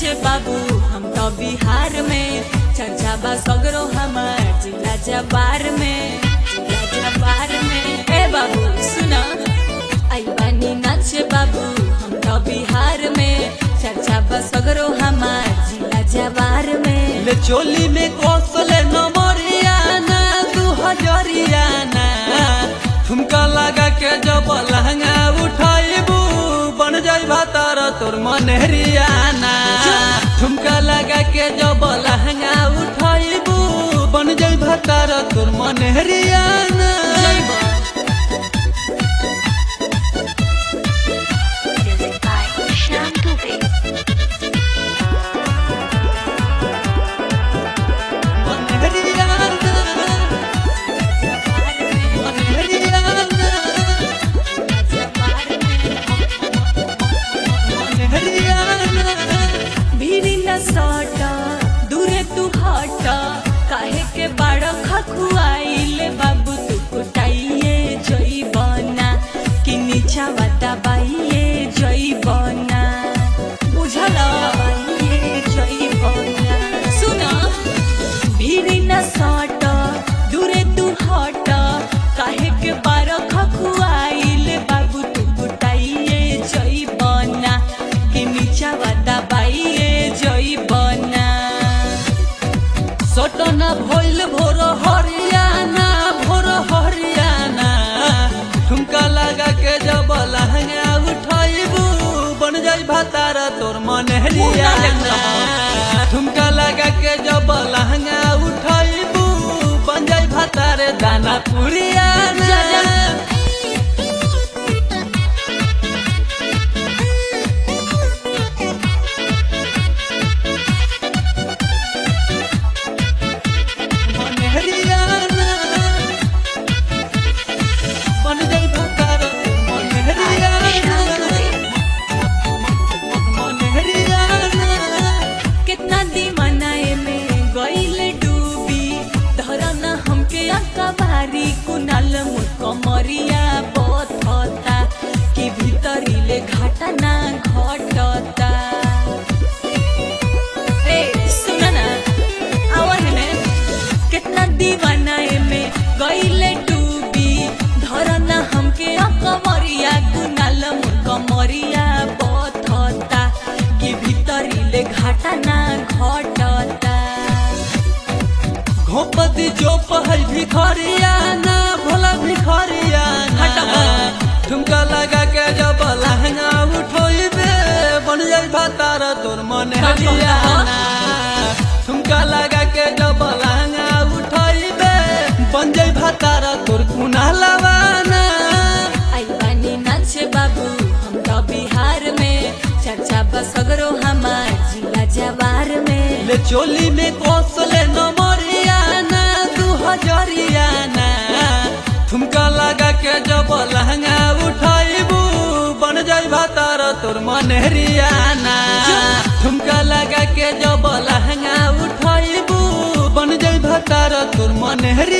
नाचे बाबू हम तो बिहार में चर्चा बा सगरो हमार जिला जबार में जिला जबार में ए बाबू सुना आई बानी नाचे बाबू हम तो बिहार में चर्चा बा सगरो हमार जिला जबार में ले चोली में कौशले नमरियाना दू हजरियाना ठुमका लगा के जब लहंगा उठाइबू बन जाई भातार तोर मनहरियाना ठुमका लगा के जब लहंगा उठाइबू बन जाई भातार तोर मनहरियाना Music by Shyam Dubey. मनहरियाना मनहरियाना मनहरियाना भीरी न सट दूरे तू हट काहे के बाड़ खखुआइले बाबू तू कुटाइए जई बना कि नीचा वाता बाइए जई बना बुझल बाइए जई बना सुना भीरी न सट दूरे तू हट काहे के बाड़ खखुआइले बाबू तू कुटाइए जई बना कि नीचा वाता बाइए जई बना सटना भइल भोर हरियाना भोर हरियाना ठुमका लगा के जब लहंगा उठाइबू बन जाई भातार तोर मन हरियाना ठुमका लगा के जब लहंगा उठाइबू बन जाई भातार दाना पुरियाना मन हरियाना बन जाई भातार तोर मन हरियाना मन हरियाना कितना दीवानाए में गईल डूबी धरन हमके अकबारी कुनाल मुकमरिया बथता कि भीतरीले घाटा ना घटता ए सुन ना आवा हेने कितना दीवानाए में गईले डूबी धरना हमके अकमरिया कुनाल मुकमरिया बथता कि भीतरीले घाटा ना घटता घोपति चोप है भिखरियाना भोला भिखरियाना ठुमका लगा के जब लहंगा उठोइबे बन जाई भातार तोर मन हरियाना ठुमका लगा के जब लहंगा उठोइबे बन जाई भातार तोर कुना लवाना आई बानी नाचे बाबू हम तो बिहार में चर्चा बसगरो हमार जिला जवार में ले चोली में कौशले नमरियाना दू हजरियाना ठुमका लगा के जब लहंगा उठाइबू बन जाई भातार तोर मनहरियाना ठुमका लगा के जब लहंगा उठाइबू बन जाई भातार तोर मनहरियाना